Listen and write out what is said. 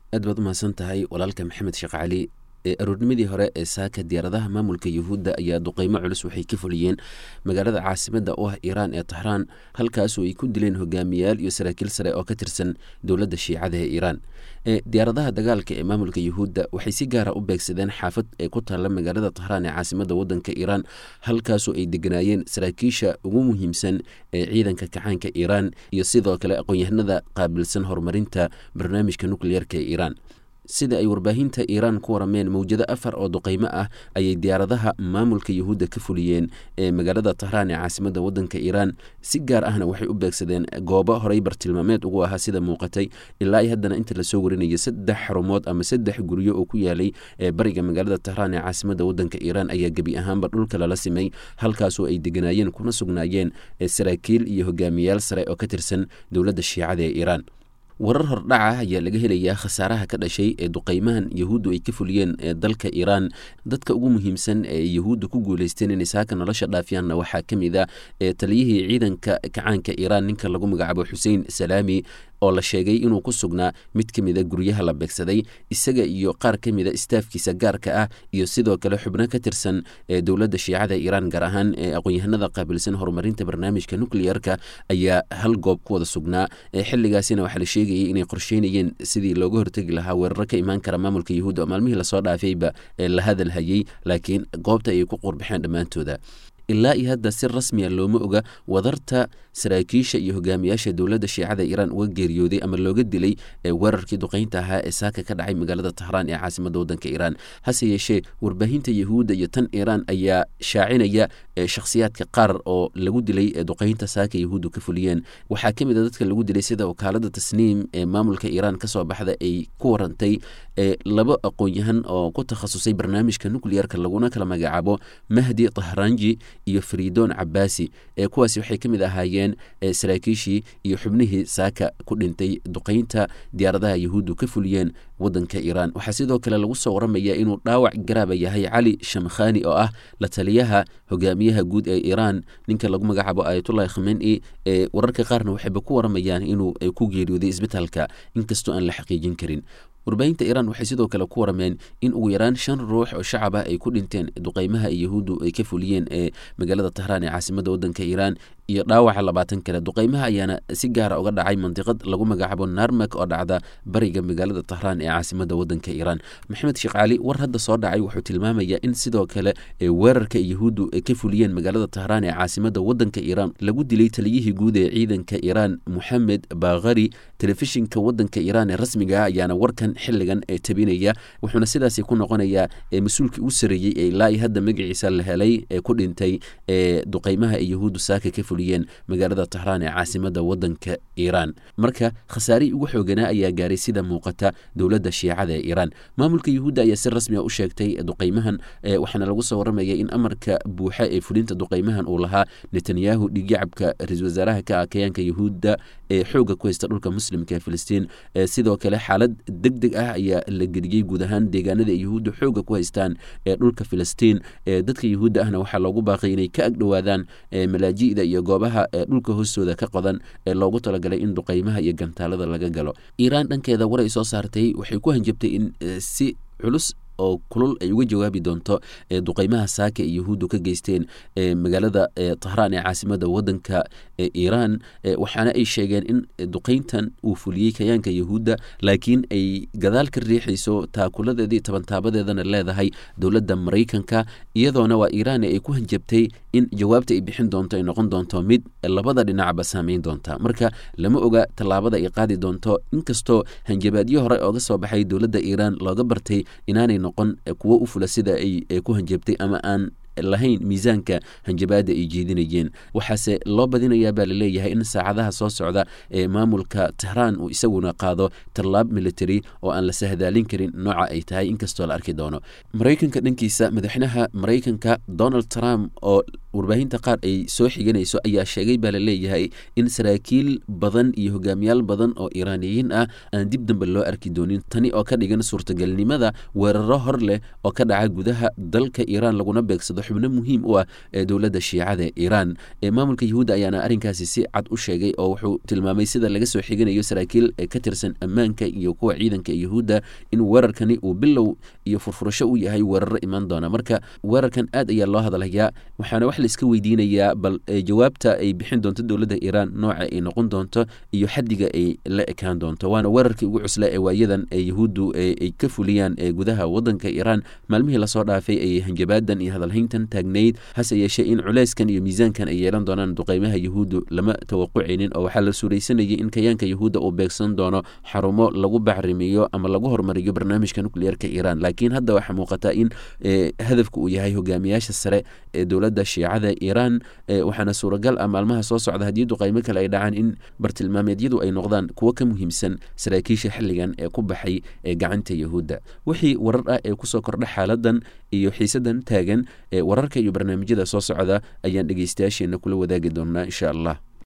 aad baad umahadsan tahay walaalka maxamed sheekh cali aroornimadii hore ee saaka diyaaradaha maamulka yuhuudda ayaa duqeymo culus waxay ka fuliyeen magaalada caasimada u ah iiraan ee taxraan halkaasoo ay ku dileen hogaamiyaal iyo saraakiil sare oo ka tirsan dowladda shiicada ee iiraan diyaaradaha dagaalka ee maamulka yuhuudda waxay si gaara u beegsadeen xaafad ee ku taalla magaalada tahraan ee caasimada wadanka iiraan halkaasoo ay deganaayeen saraakiisha ugu muhiimsan ee ciidanka kacaanka iiraan iyo sidoo kale aqoon-yahanada qaabilsan horumarinta barnaamijka nukleyerka ee iiraan sida ay warbaahinta iiraan ku warameen mawjado afar oo duqeymo ah ayay diyaaradaha maamulka yuhuudda ka fuliyeen ee magaalada tahraan ee caasimada wadanka iiraan si gaar ahna waxay u beegsadeen goobo horey bartilmaameed ugu ahaa sida muuqatay ilaa i haddana inta lasoo warinaya saddex xarumood ama saddex guryo oo ku yaalay ee bariga magaalada tahraan ee caasimada wadanka iiraan ayaa gebi ahaanba dhulka lala simay halkaasoo ay deganaayeen kuna sugnaayeen saraakiil iyo hogaamiyaal sare oo ka tirsan dowladda shiicada ee iiraan warar hordhaca ayaa laga helayaa khasaaraha ka dhashay ee duqeymahan yahuuddu ay ka fuliyeen ee dalka iiraan dadka ugu muhiimsan ee yahuudda ku guuleysteen inay saaka nolosha dhaafiyaanna waxaa ka mid a ee taliyihii ciidanka kacaanka iiraan ninka lagu magacaabo xuseen salaami oo la sheegay inuu ku sugnaa mid ka mida guryaha la beegsaday isaga iyo qaar ka mida istaafkiisa gaarka ah iyo sidoo kale xubno ka tirsan ee dowladda shiicada iiraan gaar ahaan ee aqoon-yahanada qaabilsan horumarinta barnaamijka nukleyerka ayaa hal goob ku wada sugnaa xilligaasina waxaa la sheegayay inay qorsheynayeen sidii looga hortegi lahaa weeraro ka imaan kara maamulka yuhuudda oo maalmihii lasoo dhaafayba ee la hadal hayay laakiin goobta ayay ku qurbaxeen dhammaantooda ilaa iyo hadda si rasmiya looma oga wadarta saraakiisha iyo hogaamiyaasha dowladda shiicada iiraan uga geeriyooday ama looga dilay weerarkii duqeynta ahaa ee saaka ka dhacay magaalada tahraan ee caasimada wadanka iiraan hase yeeshee warbaahinta yahuudda iyo tan iiraan ayaa shaacinaya shakhsiyaadka qaar oo lagu dilay duqeynta saaka yahuuddu ka fuliyeen waxaa ka mid a dadka lagu dilay sida wakaalada tasniim ee maamulka iiraan kasoo baxda ay ku warantay laba aqoon-yahan oo ku takhasusay barnaamijka nukleyerka laguna kala magacaabo mahdi tahranji iyo faridoon cabaasi ee kuwaasi waxay ka mid ahaayeen saraakiishii iyo xubnihii saaka ku dhintay duqeynta diyaaradaha yahuuddu ka fuliyeen wadanka iiraan waxaa sidoo kale lagu soo waramaya inuu dhaawac garaaba yahay cali shamkhani oo ah la taliyaha hogaamiyaha guud ee iiraan ninka lagu magacaabo ayatullahi khameni ee wararka qaarna waxayba ku waramayaan inuu ku geeriyooday isbitaalka inkastoo aan la xaqiijin karin warbaahinta iiraan waxay sidoo kale ku warameen in ugu yaraan shan ruux oo shacab ah ay ku dhinteen duqeymaha yahuuddu ay ka fuliyeen ee magaalada tahraan ee caasimada wadanka iiraan iyo dhaawaca labaatan kale duqeymaha ayaana si gaara uga dhacay mandiqad lagu magacaabo narmak oo dhacda bariga magaalada tahraan ee caasimada wadanka iiraan maxamed sheekh cali war hadda soo dhacay wuxuu tilmaamayaa in sidoo kale weerarka yahuuddu ay ka fuliyeen magaalada tahraan ee caasimada wadanka iiraan lagu dilay taliyihii guud ee ciidanka iiraan moxamed bakhari telefishinka wadanka iiraan ee rasmiga ah ayaana warkan xiligan ee tabinaya wuxuuna sidaasi ku noqonayaa mas-uulkii u sareeyey ee ilaa iyo hadda magaciisa la helay ee ku dhintay ee duqeymaha ee yahuuddu saaka ka fuliyeen magaalada tahraan ee caasimada wadanka iiraan marka khasaarihii ugu xooganaa ayaa gaaray sida muuqata dowladda shiicada ee iiraan maamulka yuhuudda ayaa si rasmi a u sheegtay duqeymahan waxaana lagu soo waramaya in amarka buuxa ee fulinta duqeymahan uu lahaa netanyahu dhigyacabka ra-isul wasaaraha ka ah kayaanka yuhuudda ee xooga ku haysta dhulka muslimka ee filistiin sidoo kale xaalad deg deg ah ayaa la geliyey guud ahaan deegaanada ay yuhuudda xooga ku haystaan ee dhulka filistiin dadka yuhuudda ahna waxaa loogu baaqay inay ka agdhowaadaan malaaji'da iyo goobaha dhulka hoostooda ka qodan ee loogu talagalay in duqeymaha iyo gantaalada laga galo iiraan dhankeeda war ay soo saartay waxay ku hanjabtay in si culus oo kulul ay uga jawaabi doonto duqeymaha saaka ee yahuuddu ka geysteen magaalada tahraan ee caasimada wadanka iiraan waxaana ay sheegeen in duqeyntan uu fuliyey kayaanka yahuudda laakiin ay gadaal ka riixayso taakuladeedii tabantaabadeedana leedahay dowladda maraykanka iyadoona waa iiraan ay ku hanjabtay in jawaabta ay bixin doonto ay noqon doonto mid labada dhinacba saameyn doonta marka lama oga tallaabada ay qaadi doonto inkastoo hanjabaadyo hore ooga soo baxay dowladda iiraan looga bartay inaanay noqon kuwo u fula sida ay ku hanjabtay ama aan lahayn miisaanka hanjabaada ay jeedinayeen waxaase loo badinayaa baa laleeyahay in saacadaha soo socda ee maamulka tahraan uu isaguna qaado tallaab military oo aan la sahdaalin karin nooca ay tahay inkastoo la arki doono maraykanka dhankiisa madaxweynaha maraykanka donald trump oo warbaahinta qaar ay soo xiganayso ayaa sheegay baa la leeyahay in saraakiil badan iyo hogaamiyaal badan oo iiraaniyiin ah aan dib dambe loo arki doonin tani oo ka dhigan suurtagalnimada weeraro hor leh oo ka dhaca gudaha dalka iiraan laguna beegsado xubno muhiim u ah ee dowladda shiicada iiraan ee maamulka yuhuudda ayaana arrinkaasi si cad u sheegay oo wuxuu tilmaamay sida laga soo xiganayo saraakiil ka tirsan ammaanka iyo kuwa ciidanka yuhuudda in weerarkani uu bilow iyo furfurasho u yahay weeraro imaan doona marka weerarkan aad ayaa loo hadalhayaa waxaana wax laiska weydiinayaa bal jawaabta ay bixin doonto dowladda iiraan nooca ay noqon doonto iyo xaddiga ay la ekaan doonto waana weerarkii ugu cusla ee waayadan ee yuhuuddu ay ka fuliyaan ee gudaha waddanka iiraan maalmihii lasoo dhaafay ayay hanjabaadan iyo hadalhayntan taagnayd hase yeeshee in culeyskan iyo miisaankan ay yeelan doonaan duqeymaha yuhuuddu lama tawaqucaynin oo waxaa la suuraysanayay in kayaanka yuhuudda uu beegsan doono xarumo lagu bacrimiyo ama lagu horumariyo barnaamijka nukliyeerka iiraan laakiin hadda waxaa muuqata in hadafka uu yahay hogaamiyaasha sare ee dowladda shiicada iiraan waxaana suuragal ah maalmaha soo socda haddii duqeymo kale ay dhacaan in bartilmaameedyadu ay noqdaan kuwo ka muhiimsan saraakiisha xilligan ee ku baxay ee gacanta yuhuudda wixii warar ah ee kusoo kordha xaaladan iyo xiisadan taagan ee wararka iyo barnaamijyada soo socda ayaan dhegeystayaasheena kula wadaagi doonaa insha allah